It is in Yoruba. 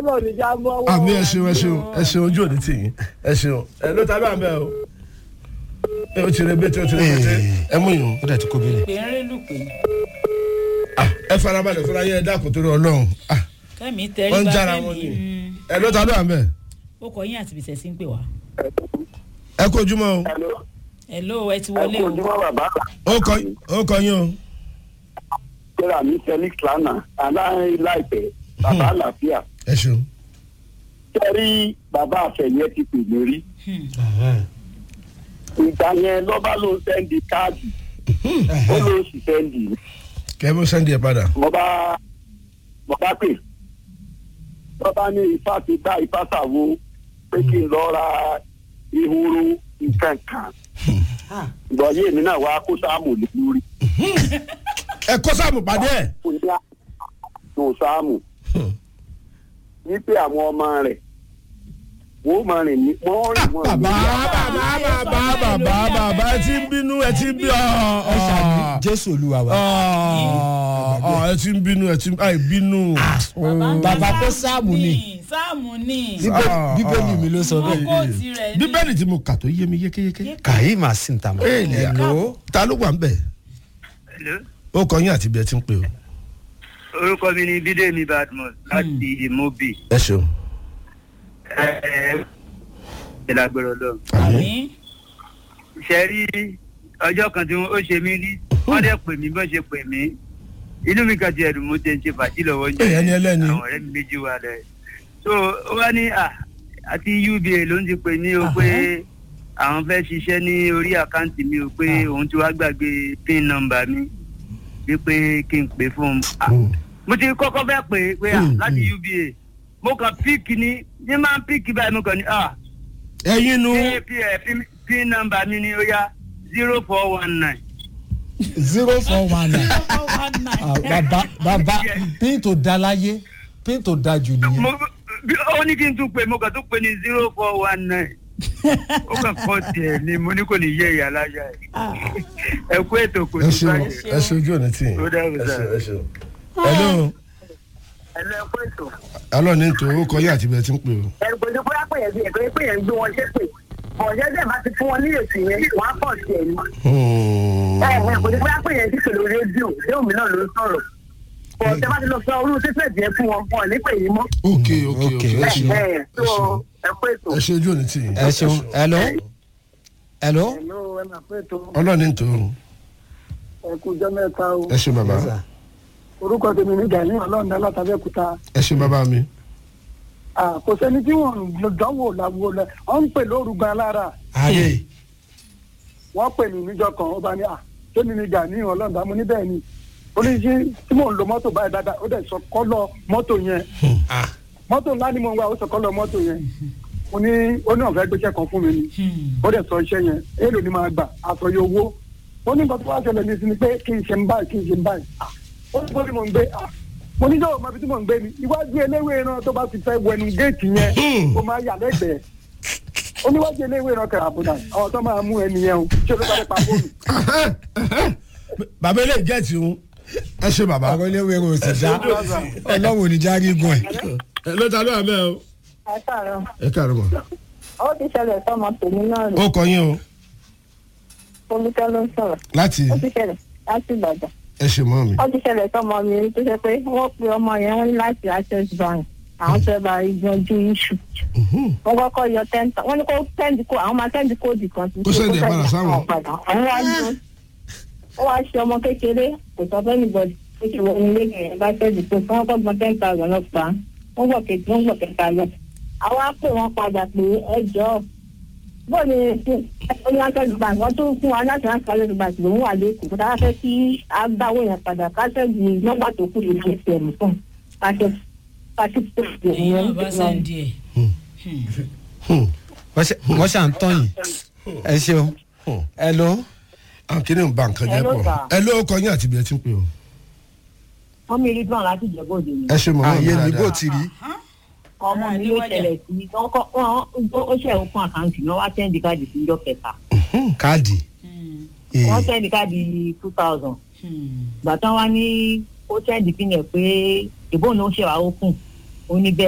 lọ ní já mọ́ wọ́n. àmì ẹ ṣeun ẹ ṣeun ẹ ṣeun ojú òní tì yín ẹ ṣeun ẹ ló ta bá bẹ o ẹ o ti rẹ bẹ́tẹ̀ o ti rẹ bẹ́tẹ̀ ẹ mú yín ó dẹ̀ ti kó bílẹ̀. pé ń rélù pé o ẹ farabalẹ̀ fúnra yẹn ẹ dákun torí ọlọ́run ah, kẹ́mi tẹ́rí wọ́n ń bá jára kẹ́mi wọn ni mm, ẹ ló ta bá bẹ ó kọ yín àti bìsẹ̀ sí ń pè wá. ẹ kó ojúmọ́ o hello ẹ ti wọlé o bàbá ó kọ ó kọ yín o kíra mi felix lánàá aláìní láìpẹ́ bàbá àlàáfíà ẹ ṣeun kẹ́rí bàbá àfẹ̀yẹ ti pè mí rí Hmm. ìgbà yẹn lọ́ba ló ń sẹ́ndì káàdì ó ló ń sì sẹ́ndì kẹ́ bó sẹ́ndì ẹ̀ padà mo bá mo bá pè lọ́ba ní ifá ti dá ifá sàwo pé kí n lọ ra ehoro nǹkan kan ìgbọ̀nyé mi náà wá kó sáàmù lé lórí ẹ kó sáàmù pàdé ẹ kó ní àtò sáàmù wípé àwọn ọmọ rẹ̀ wọ́n máa rìn ní wọ́n rìn wọ́n bàbá bàbá bàbá bàbá bàbá ẹ ti ń bínú ẹ ti ń bí ọ ẹ ṣàmì jésù olúwa wa. ọ ẹ ti ń bínú ẹ ti ń àì bínú. bàbá kó sáàmù ni sáàmù ni Bíbé- Ah, bíbélì mi ló sọ ó bẹ́ẹ̀. kó tirẹ̀ ní. bíbélì tí mo kà tó yé mi yékéyéké. kàyí màá sì ń ta mọ́. Ee, lè- Hello? ta ló wà ń bẹ̀. ó kọ yín àti bí ẹ ti ń pè o. orúkọ mi ni bídèmí badmus láti mobi ẹ ṣeun. ìlàgbọ̀rọ̀ lọ. àmì ṣe rí ọjọ́ kan tí ó ṣe mí rí wọ́n dẹ̀ pè mí bọ́n ṣe pè mí inú mi kàn ti ẹ̀dùn mo tẹ̀ ń ṣe fàájì lọ́wọ́ ń Èèyàn ni ẹlẹ́ni. àwọn ọ̀rẹ́ mi méjì wà lẹ̀. so ó wá ní à àti uba ló ń ti pè ní o pé àwọn fẹ́ ṣiṣẹ́ ní orí àkáǹtì mi o pé òun ti wá gbàgbé pin nọ́mbà mi wípé kí n pè fún un. Ah, mo ti kọ́kọ́ fẹ́ pè é pé à Mm, láti mm. uba mo kàn píìkì ní ní máa ń píìkì báyìí mo kàn ní à ẹyin nu. pin pin nọ́mbà mi ni ó yá zero four one nine. zero four one nine. Four one nine. Ah, bàbá bàbá pín tó da láyé pín tó da jù nìyẹn. mo bí ó ní kí n tún pè mo kàn tún pè ní zero four one nine ó kàn kọ́ tiẹ̀ ni mo ní kò ní yé ìyá láyà Ah, ẹ kú ètò kò ẹ ní ṣeun báyìí. ẹ ṣe ojú òní tì yín. Ó dàbí ẹ sá. ṣeun ẹ ṣeun. hello ẹ lọ ẹ kú ètò. alọ́ ní tó ó kọ yín àti bí ẹ ti ń pè o. ẹ̀rù pé bóyá pé yẹn bí ẹ̀kọ́ pé yẹn ń gbé wọn ṣépè ọ̀jẹ́ dẹ̀ bá ti fún wọn ní èsì yẹn wọ́n á pọ̀ sí ẹ̀ ní. Hmm. ẹ̀rù pé bóyá pé yẹn ti pè lórí rédíò rédíò mi náà ló ń sọ̀rọ̀ ọ̀jẹ́ bá ti lọ sọ orú sísẹ̀ díẹ̀ fún wọn wọn ò ní pè yín mọ́. ok ok ok Ok, ẹ ṣeun ẹ̀ tó ẹ kú ètò. ẹ ṣe ojú òní tì yín. ẹ ṣeun hello hello. Hello, ẹ máa pé ètò ọlọ́ ní tó ẹ kú jẹ́ mẹ́ta o. ẹ ṣe bàbá orúkọ tèmi ní gani ọlọ́run látàbẹ́kúta ẹ ṣe bàbá mi. kò sẹ́ni tí wọ́n dánwò làwọ̀ lẹ̀ wọ́n ń pè lóru gan lára ayé wọ́n pè mí níjọ kan ó bá ní à sẹ́ni ní gani ọlọ́run dá mo ní bẹ́ẹ̀ ni ó ní sí tí mò ń lo mọ́tò báyìí dáadáa ó dẹ̀ sọ kọ́lọ̀ mọ́tò yẹn mọ́tò ńlá ni mo ń wá ó sọ kọ́lọ̀ mọ́tò yẹn mo ní ó ní ọ̀fẹ́ gbéṣẹ́ kan fún mi ni hmm. ó dẹ̀ sọ iṣẹ́ yẹn èèlò ni máa gbà àtọ̀yẹ owó ó ní nǹkan tó wá ṣẹlẹ̀ ní sinmi pé kí n ṣe ń báyìí kí n ṣe ń báyìí Ah, ó ní bó ni mò ń gbé Ah, mo ní sọ̀rọ̀ mọ́bi tí mò ń gbé ni iwájú eléwé náà tó bá ti fẹ́ wẹnu géètì yẹn ó máa yà lẹ́gbẹ̀ẹ́ ó níwájú eléwé náà kẹrà àbúdà àwọn tó máa mú ẹni yẹn o ṣé ló bá dé pa fóònù. bàbá ilé ìjẹ́ ti ń ẹ ṣe bàbá. àwọn iléèwé rò sì dá ọlọ́run ò ní já gígùn ẹ̀. ẹ ló ta ló wà bẹ́ẹ̀ o. ẹ káàárọ̀ ẹ káàárọ̀ mọ̀. ó ti ṣẹlẹ̀ sọ́mọ tèmi náà rí ó kọ yín o olùkọ́ ló ń sọ̀rọ̀ láti ó ti ṣẹlẹ̀ láti ìbàdàn ẹ ṣe mọ́ mi. ó ti ṣẹlẹ̀ sọ́mọ mi rí tó ṣe pé wọ́n pe ọmọ yẹn wọ́n ní láti access bank àwọn fẹ́ bá yanjú iṣu wọ́n kọ́kọ́ yọ ten wọ́n ní kó sẹ́ndì kó àwọn máa sẹ́ndì kóòdù kan sí Kó sẹ́ndì ẹ̀ padà sáwọn. àwọn padà àwọn wá ní ó wá ṣe ọmọ kékeré kò sọ fẹ́ nìbọdì ó ṣe wọ ilé yẹn bá sẹ́ndì kó fún ọkọ̀ gbọ́n ten thousand lọ pa wọ́n gbọ́ kejì wọ́n gbọ́ kẹta lọ àwọn á pè wọ́n padà pé ẹ jọ̀ọ́ bóyá ní access bank wọ́n tún fún wa láti access bank lòún wà lẹ́kọ̀ọ́ kó dáa fẹ́ kí a gbáwó yẹn padà kásẹ̀gì nọ́mbà tó kù lè fi ṣẹ̀mí fún kásẹ̀ kásẹ̀ tó kù èyí náà bá sẹ́ndì ẹ̀. wọ́n ṣe- wọ́n ṣà ń tán yìí ẹ ṣeun hello àwọn kìnìún ń ba nǹkan jẹ́ Hello, pọ̀ sir. ẹ ló kọ yín àti bí ẹ ti ń pè o. wọ́n mi rí gbọ́n láti jẹ́ bóde ni ẹ ṣe mọ́ mi ààyè ní bó dáadáa. ti rí ọmọ mi ló ṣẹlẹ̀ sí wọ́n kọ́ wọ́n ó ṣẹ̀ fún àkáǹtì náà wá sẹ́ndì káàdì sí ìjọ kẹta káàdì Hmm, ee, wọ́n sẹ́ndì káàdì two thousand hmm. gbàtàn wá ní ó sẹ́ndì pínlẹ̀ pé ìbọn ló ń ṣèwà ó kùn ó ní bẹ́ẹ̀